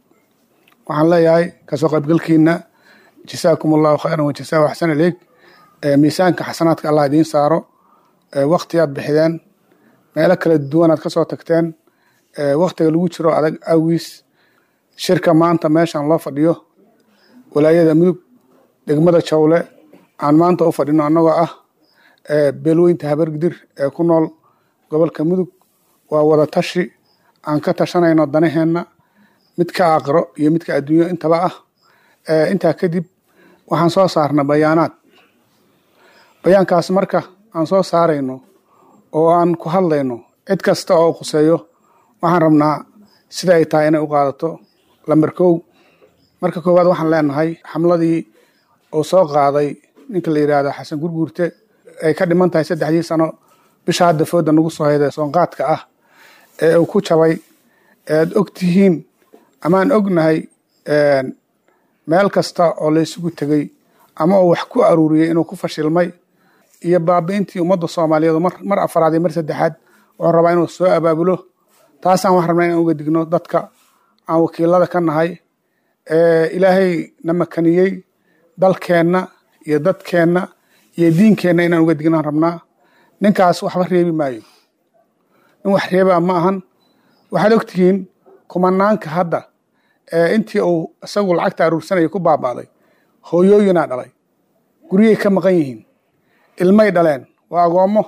waxaan leeyahay kasoo qaybgalkiina jasaakum allahu khayran wajasaa axsan ileeg miisaanka xasanaadka allah idiin saaro waktiyaad bixideen meelo kala duwanaad kasoo tagteen waktiga lagu jiro adag awgiis shirka maanta meeshan loo fadhiyo walaayada mudug degmada jawle aan maanta u fadhino annagoo ah beelweynta habargidir ee ku nool gobolka mudug waa wada tashi aan ka tashanayno danaheenna midka aqro iyo midka adduunyo intaba ah intaa kadib waxaan soo saarna bayaanaad bayaankaas marka aan soo saarayno oo aan ku hadlayno cid kasta oo khuseeyo waxaan rabnaa sida ay tahay inay u qaadato lamber kow marka koowaad waxaan leenahay xamladii uu soo qaaday ninka la yidhaahdo xasan gurguurte ay ka dhiman tahay saddexdii sano bisha hadda fooda nagu soo hayda soonqaadka ah ee uu ku jabay ead og tihiin amaan ognahay meel kasta oo la isugu tegey ama uu wax ku aruuriyey inuu ku fashilmay iyo baabi'intii ummadda soomaaliyeed mar afaraad iyo mar saddexaad wuxuu rabaa inuu soo abaabulo taasaan wax rabnaa inaan uga digno dadka aan wakiilada ka nahay ilaahay na makaniyey dalkeenna iyo dadkeenna iyo diinkeenna inaan uga dignan rabnaa ninkaas waxba reebi maayo nin wax reebaa ma ahan waxaad ogtihiin kumanaanka hadda intii uu isagu lacagta aruursanaya ku baaba'day hooyooyinaa dhalay guryay ka maqan yihiin ilmay dhaleen waa agoommo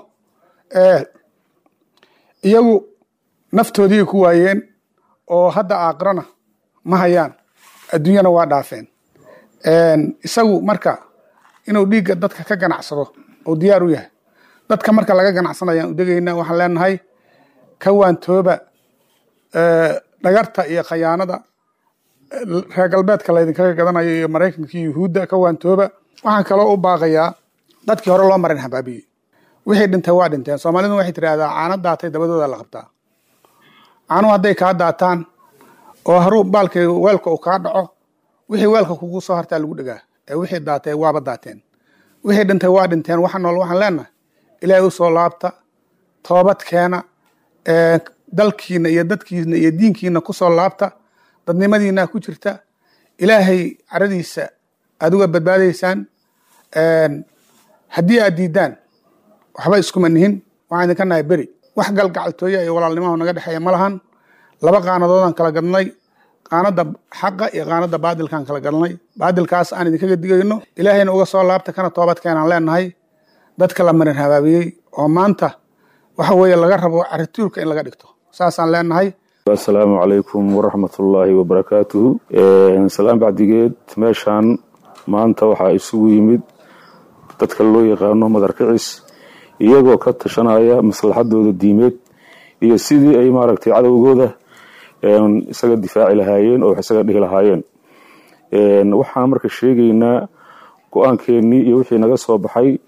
iyagu naftoodiiay ku waayeen oo hadda aakrana ma hayaan adduunyana waa dhaafeen isagu marka inuu dhiigga dadka ka ganacsado uu diyaar u yahay dadka marka laga ganacsanayaan u degayna waxaan leenahay ka waantooba dhagarta iyo khayaanada reer galbeedka laydinkaga gadanayo iyo maraykanka iyo yuhuudda ka waantooba waxaan kaloo u baaqayaa dadkii hore loo marin habaabiyey wixii dhintay waa dhinteen soomaaliduna waxay tidhaahdaa caano daatay dabadooda la qabtaa caanuhu hadday kaa daataan oo haruu baalkii weelka uu kaa dhaco wixii weelka kugu soo hartaa lagu dhegaa ee wixii daatay waaba daateen wixii dhintay waa dhinteen waxa nool waxaan leenahay ilaahay u soo laabta toobad keena dalkiina iyo dadkiina iyo diinkiina kusoo laabta dadnimadiina ku jirta ilaahay caradiisa aad uga badbaadaysaan haddii aad diidaan waxba iskuma nihin waxaan idinka nahay beri wax galgacaltooya iyo walaalnimaha naga dhexeeya ma lahan laba qaanadoodaan kala gadnay qaanada xaqa iyo qaanada baadilkaan kala gadnay baadilkaas aan idinkaga digayno ilaahayna uga soo laabta kana toobad keenaan leenahay dadka la marin habaabiyey oo maanta waxa weeye laga rabo carituulka in laga dhigto saasaan leenahay asalaamu calaykum waraxmatullaahi wabarakaatuhu salaan bacdigeed meeshaan maanta waxaa isugu yimid dadka loo yaqaano madarkicis iyagoo ka tashanaya maslaxadooda diimeed iyo sidii ay maaragtay cadowgooda isaga difaaci lahaayeen oo wax isaga dhihi lahaayeen waxaan marka sheegaynaa go-aankeennii iyo wixii naga soo baxay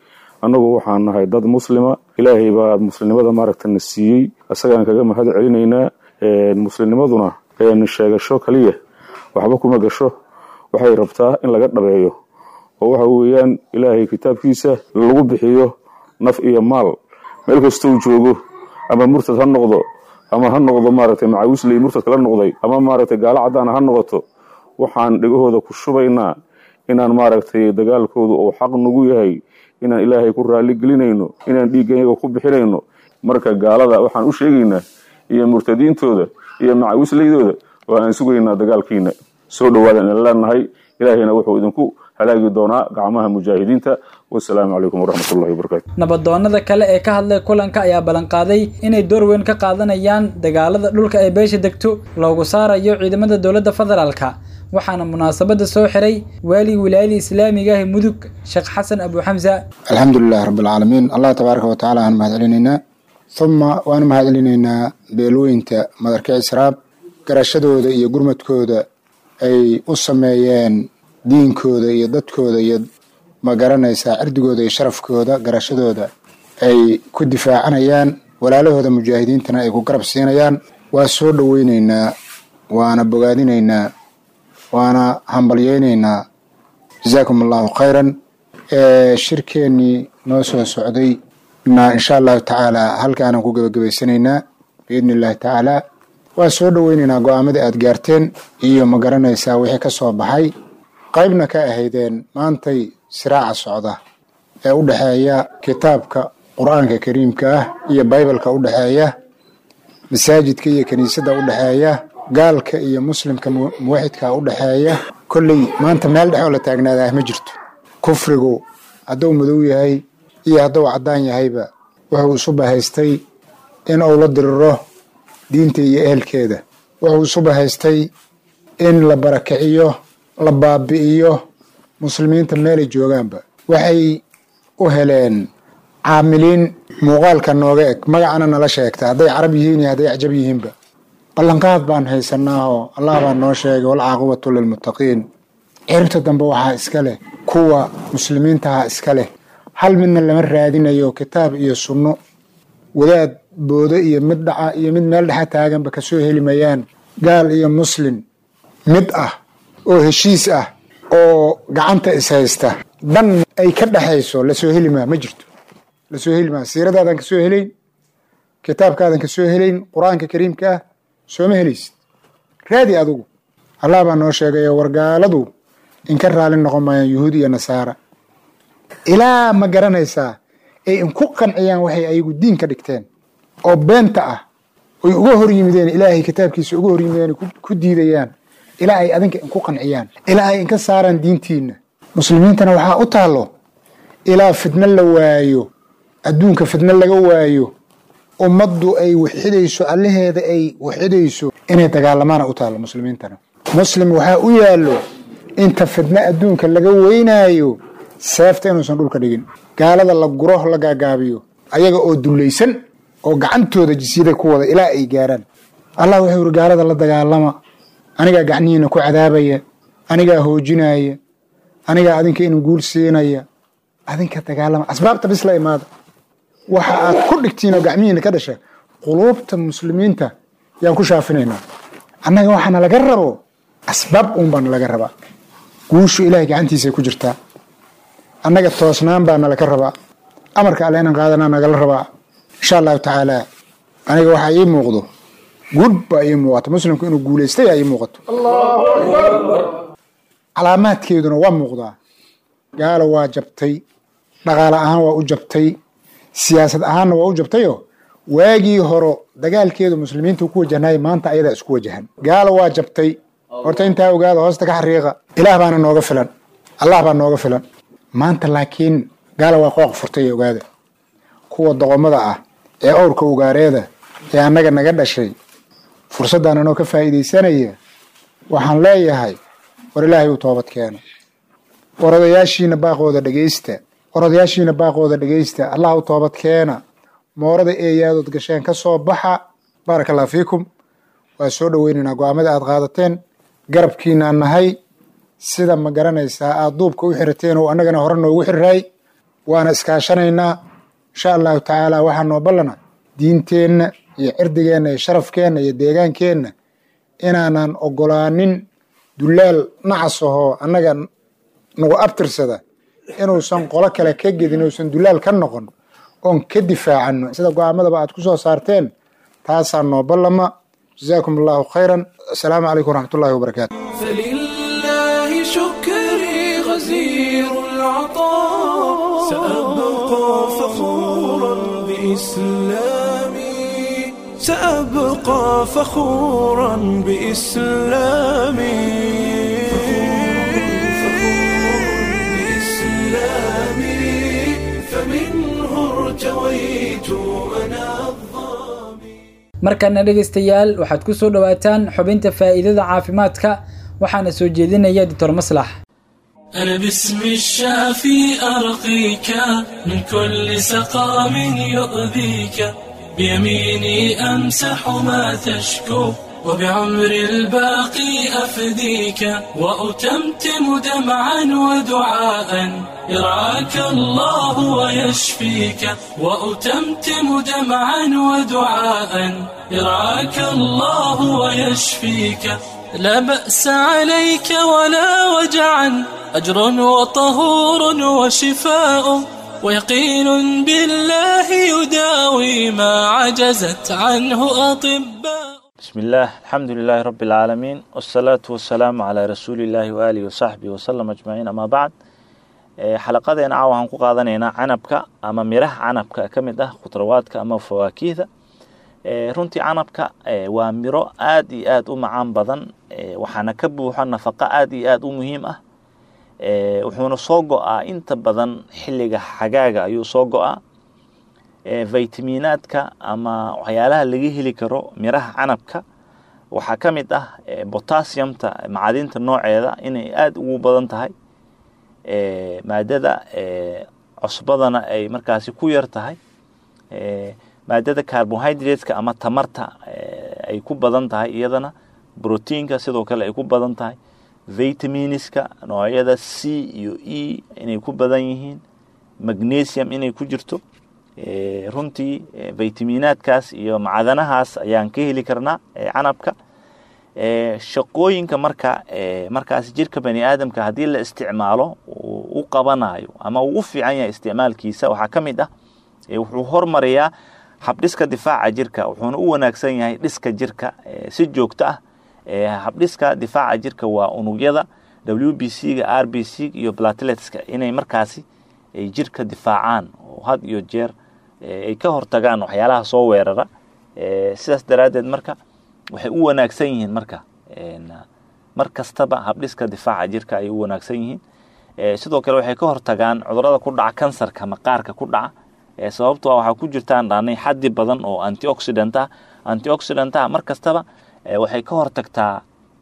annagu waxaan nahay dad muslima ilaahay baa muslimnimada maaragta na siiyey isagaan kaga mahad celinaynaa muslimnimaduna sheegasho kaliya waxba kuma gasho waxay rabtaa in laga dhabeeyo oo waxa weeyaan ilaahay kitaabkiisa lagu bixiyo naf iyo maal meel kastou joogo ama murtad ha noqdo ama ha noqdo maaragtay macawisley murtad kala noqday ama maaragtay gaalo caddaana ha noqoto waxaan dhegahooda ku shubaynaa inaan maaragtay dagaalkooda uu xaq nagu yahay inaan ilaahay ku raali gelinayno inaan dhiiggayaga ku bixinayno marka gaalada waxaan u sheegaynaa iyo murtadiintooda iyo macawisleydooda oo aan sugaynaa dagaalkiina soo dhowaadan idin leenahay ilaahayna wuxuu idinku halaagi doonaa gacmaha mujaahidiinta wasalaamu calaykum waraxmatullahi wabarakaatu nabadoonnada kale ee ka hadlay kulanka ayaa ballanqaaday inay door weyn ka qaadanayaan dagaalada dhulka ee beesha degto loogu saarayo ciidamada dowladda federaalka waxaana munaasabada soo xiray waali wilaayada islaamiga ah mudug sheekh xasan abu xamsa alxamdulilahi rabbilcaalamiin allah tabaaraka wa tacaala aan mahad celinaynaa uma waanu mahad celinaynaa beelweynta madarkic israab garashadooda iyo gurmadkooda ay u sameeyeen diinkooda iyo dadkooda iyo ma garanaysaa cirdigooda iyo sharafkooda garashadooda ay ku difaacanayaan walaalahooda mujaahidiintana ay ku garab siinayaan waa soo dhoweyneynaa waana bogaadinaynaa waana hambalyeynaynaa jazaakum allahu khayran shirkeennii noo soo socday na insha allahu tacaala halkaanaan ku gebagabaysanaynaa biidni illahi tacaala waa soo dhoweynaynaa go-aamadii aad gaarteen iyo ma garanaysaa wixii ka soo baxay qaybna ka ahaydeen maantay siraaca socda ee u dhexeeya kitaabka qur-aanka kariimka ah iyo baybalka u dhexeeya masaajidka iyo kiniisadda u dhexeeya gaalka iyo muslimka muwaxidka u dhexeeya kolley maanta meel dhex oo la taagnaadaa ma jirto kufrigu hadduu madow yahay iyo hadduu caddaan yahayba wuxuu isu bahaystay in uu la diriro diinta iyo ehelkeeda wuxuu isu bahaystay in la barakiciyo la baabi'iyo muslimiinta meelay joogaanba waxay u heleen caamiliin muuqaalka nooga eg magacana nala sheegta hadday carab yihiin iyo hadday acjab yihiinba ballanqaad baan haysanaahoo allah baa noo sheegay walcaaqibatu lilmuttaqiin ciribta dambe waxaa iska leh kuwa muslimiintaha iska leh hal midna lama raadinayo kitaab iyo sunno wadaad boodo iyo mid dhaca iyo mid meel dhexa taaganba kasoo heli mayaan gaal iyo muslim mid ah oo heshiis ah oo gacanta ishaysta dhan ay ka dhexayso lasoo heli maa ma jirto lasoo heli maa siiradaadan kasoo helayn kitaabkaadan kasoo helayn qur-aanka kariimka ah sooma helaysid raadi adugu allah baa noo sheegayo wargaaladu inka raali noqon maayaan yuhuud iyo nasaara ilaa ma garanaysaa ay inku qanciyaan waxay ayagu diin ka dhigteen oo beenta ah oy uga hor yimideen ilaahay kitaabkiisa uga hor yimideen ku diidayaan ilaa ay adinka inku qanciyaan ilaa ay inka saaraan diintiina muslimiintana waxaa u taallo ilaa fidno la waayo adduunka fidno laga waayo ummaddu ay waxidayso allaheeda ay waxidayso inay dagaalamaana u taallo muslimiintana muslim waxaa u yaallo inta fidno adduunka laga weynaayo seefta inuusan dhulka dhigin gaalada la guro la gaagaabiyo ayaga oo dullaysan oo gacantooda jisyada ku wada ilaa ay gaaraan allah wuxuu yidhi gaalada la dagaalama anigaa gacnihiina ku cadaabaya anigaa hoojinaya anigaa adinka inu guul siinaya adinka dagaalama asbaabta bis la imaada waxa aad ku dhigtiin oo gacmihiina ka dhasha quluubta muslimiinta yaan ku shaafinaynaa annaga waxaana laga rabo asbaab uun baana laga rabaa guushu ilaahay gacantiisay ku jirtaa annaga toosnaan baana laga rabaa amarka alle inaan qaadanaa nagala rabaa insha allahu tacaala aniga waxaa ii muuqdo guud baa ii muuqata muslimku inuu guulaystay aa ii muuqato calaamaadkeeduna waa muuqdaa gaalo waa jabtay dhaqaale ahaan waa u jabtay siyaasad ahaanna waa u jabtayoo waagii horo dagaalkeedu muslimiinta ku wajahnaayo maanta ayadaa isku wajahan gaalo waa jabtay horta intaa ogaada hoosta ka xariiqa ilaah baana nooga filan allah baa nooga filan maanta laakiin gaala waa qooq furtay ee ogaada kuwa doqomada ah ee owrka ugaareeda ee annaga naga dhashay fursaddan anoo ka faa'iidaysanaya waxaan leeyahay war ilaahay u toobad keena war odayaashiina baaqooda dhegaysta war odayaashiina baaqooda dhegaysta allah u toobad keena moorada eeyaadood gasheen ka soo baxa baaraka allah fiikum waa soo dhoweynaynaa go-aamada aad qaadateen garabkiinaan nahay sida ma garanaysaa aad duubka u xirateen oo annagana hore noogu xiriraay waana iskaashanaynaa insha allahu tacaala waxaa noo ballana diinteenna iyo cirdigeenna iyo sharafkeenna iyo deegaankeenna inaanan ogolaanin dullaal nacas ahoo annaga nagu abtirsada inuusan qolo kale ka gedin inuusan dullaal ka noqon oon ka difaacanno sida go-aamadaba aad ku soo saarteen taasaa noo ballama jazaakum allahu khayran assalaamu calaykum waraxmatullahi wabarakaatu فلله شكري غزير العطاء سأبقى فخورا بإسلامي سأبقى فخورا بإسلامي بإسلامي فمنه ارتويت أنا markana dhegaystayaal waxaad ku soo dhowaataan xubinta faa'iidada caafimaadka waxaana soo jeedinaya doctor maslax أنا باسم الشافي أرقيك من كل سقام يؤذيك بيميني أمسح ما تشكو وبعمر الباقي أفديك وأتمتم دمعا ودعاء يرعاك الله ويشفيك وأتمتم دمعا ودعاء يرعاك الله ويشفيك لا بأس عليك ولا وجعا أجر وطهور وشفاء ويقين بالله يداوي ما عجزت عنه أطباء بسم الله الحمد لله رب العالمين والصلاة والسلام على رسول الله وآله وصحبه وسلم أجمعين أما بعد xalaqadeena caawa waxaan ku qaadanaynaa canabka ama miraha canabka ka mid ah khudrawaadka ama fawaakiihda runtii canabka waa miro aad iyo aad u macaan badan waxaana ka buuxo nafaqo aad iyo aad u muhiim ah wuxuuna soo go-aa inta badan xilliga xagaaga ayuu soo go-aa vitaminaadka ama waxyaalaha laga heli karo miraha canabka waxaa ka mid ah botassiumta macadinta nooceeda inay aada ugu badan tahay maadada cusbadana ay markaasi ku yar tahay maadada carbohydrateska ama tamarta ay ku badan tahay iyadana brotiinka sidoo kale ay ku badan tahay vitaminiska noocyada c iyo e inay ku badan yihiin magnesium inay ku jirto runtii vitaminaadkaas iyo macdanahaas ayaan ka heli karnaa canabka shaqooyinka marka markaas jirka bani aadamka haddii la isticmaalo u qabanayo ama uu u fiican yahay isticmaalkiisa waxaa ka mid ah wuxuu hormariyaa habdhiska difaaca jirka wuxuuna u wanaagsan yahay dhiska jirka si joogto ah habdhiska difaaca jirka waa unugyada w b c ga r b c iyo plateletska inay markaasi ay jirka difaacaan oo had iyo jeer ay ka hortagaan waxyaalaha soo weerara sidaas daraaddeed marka waxay u wanaagsan yihiin marka mar kastaba habdhiska difaaca jirka ayay u wanaagsan yihiin sidoo kale waxay ka hortagaan cudurada ku dhaca kansarka maqaarka ku dhaca sababto a waxaa ku jirtaan dhaanay xaddi badan oo antioxidant ah antioxidant ah mar kastaba waxay ka hortagtaa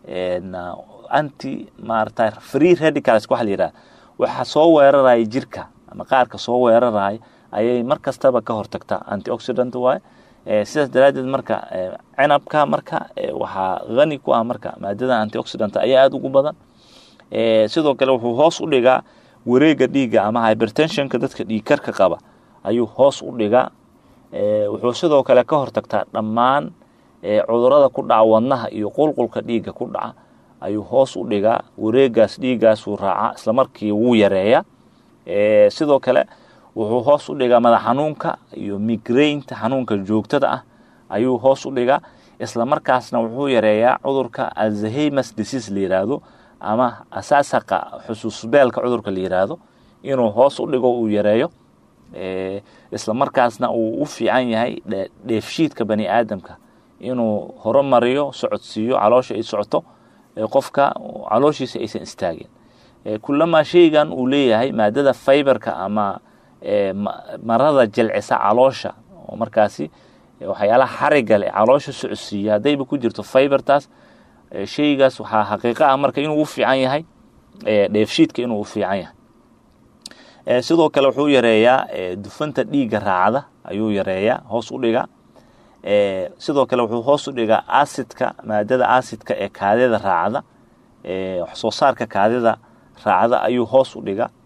anti maarata free radicals waxa la yidhaha waxa soo weeraraya jirka maqaarka soo weeraraya ayay mar kastaba ka hortagtaa antioxidant waaye sidaas daraaddeed marka cinabka marka waxaa hani ku ah marka maadada antioxidant ayaa aada ugu badan sidoo kale wuxuu hoos u dhigaa wareega dhiigga ama hypertensionka dadka dhiigkarka qaba ayuu hoos u dhigaa wuxuu sidoo kale ka hortagtaa dhammaan cudurada ku dhaca wadnaha iyo qulqulka dhiigga ku dhaca ayuu hoos u dhigaa wareegaas dhiiggaasuu raacaa islamarkii wuu yareeyaa sidoo kale wuxuu hoos u dhigaa madax xanuunka iyo migraynta xanuunka joogtada ah ayuu hoos u dhigaa islamarkaasna wuxuu yareeyaa cudurka alzahemas disease la yiraahdo ama asaasaqa xusuusbeelka cudurka la yiraahdo inuu hoos u dhigo uu yareeyo islamarkaasna uu u fiican yahay dheefshiidka bani aadamka inuu horumariyo socodsiiyo caloosha ay socoto qofka calooshiisa aysan istaagin kulamaa sheygan uu leeyahay maadada fiberka ama marada jilcisa caloosha oo markaasi waxyaalaha xariga leh caloosha socodsiiya haddayba ku jirto fibertaas sheygaas waxaa xaqiiqa ah marka inuu u fiican yahay dheefshiidka inuu u fiican yahay sidoo kale wuxuu yareeyaa dufanta dhiigga raacda ayuu yareeyaa hoos u dhigaa sidoo kale wuxuu hoos u dhigaa acidka maadada acidka ee kaadida raacda wax soo saarka kaadida raacda ayuu hoos u dhigaa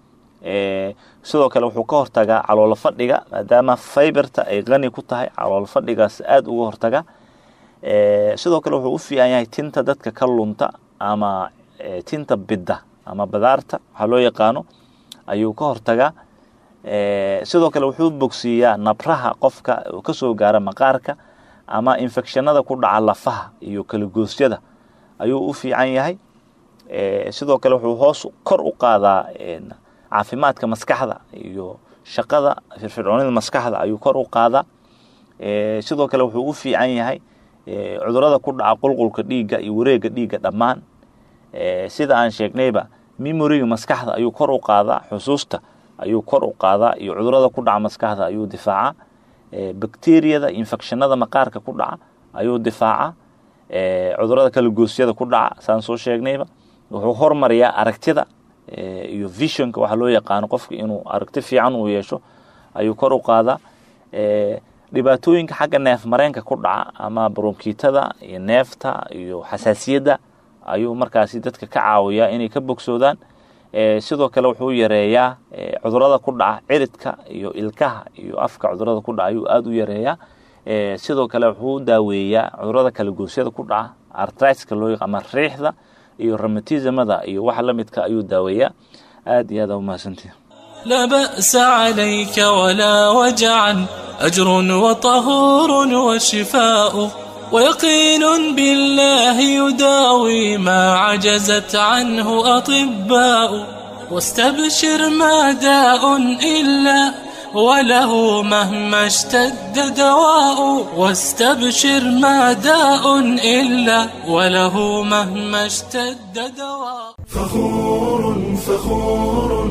sidoo kale wuxuu ka hortagaa caloolo fadhiga maadaama fiberta ay qani ku tahay caloolo fadhigaas aada uga hortaga sidoo kale wuxuu u fiican yahay tinta dadka ka lunta ama tinta bidda ama badaarta waxaa loo yaqaano ayuu ka hortagaa sidoo kale wuxuu bogsiiyaa nabraha qofka kasoo gaara maqaarka ama infectionada ku dhaca lafaha iyo kalagoosyada ayuu u fiican yahay sidoo kale wuxuu hoos kor u qaadaa caafimaadka maskaxda iyo shaqada firfircoonida maskaxda ayuu kor u qaadaa sidoo kale wuxuu u fiican yahay cudurada ku dhaca qulqulka dhiigga iyo wareega dhiigga dhammaan sida aan sheegnayba memoriga maskaxda ayuu kor u qaadaa xusuusta ayuu kor u qaadaa iyo cudurada ku dhaca maskaxda ayuu difaacaa bakteriyada infectionada maqaarka ku dhaca ayuu difaacaa cudurada kalagoosyada ku dhaca saan soo sheegnayba wuxuu hormariyaa aragtida iyo visionka waxaa loo yaqaano qofka inuu aragti fiican uu yeesho ayuu kor u qaadaa dhibaatooyinka xagga neef mareenka ku dhaca ama bronkitada iyo neefta iyo xasaasiyadda ayuu markaasi dadka ka caawiyaa inay ka bogsoodaan sidoo kale wuxuu yareeyaa cudurada ku dhaca ciridka iyo ilkaha iyo afka cudurada ku dhaca ayuu aada u yareeyaa sidoo kale wuxuu daaweeyaa cudurada kalagoosyada ku dhaca artriska loo yaq ama riixda iyo rheumatismada iyo waxa la midka ayuu daaweeyaa aada iyo aada umahadsantihi لا بأس عليك ولا وجعا أجر وطهور وشفاء ويقين بالله يداوي ما عجزت عنه أطباء واستبشر ما داء إلا وله مهما اشتد دواء واستبشر ما داء إلا وله مهما اشتد دواء فخور فخور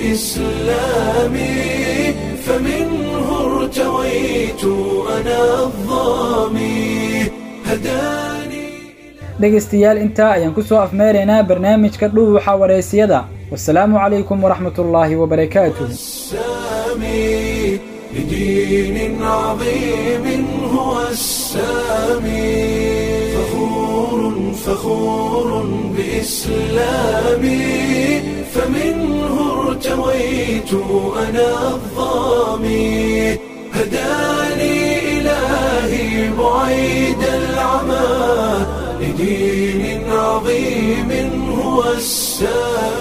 بإسلامي فمنه ارتويت أنا الظامي هداني dhegaystayaal intaa ayaan ku soo afmeeraynaa barnaamijka dhuuxa wareysiyada wasalaamu calaykum waraxmat ullaahi wabarakaatuh السامي لدين عظيم هو السامي فخور فخور بإسلامي فمنه ارتويت أنا الظامي هداني إلهي بعيد العمى لدين عظيم هو السامي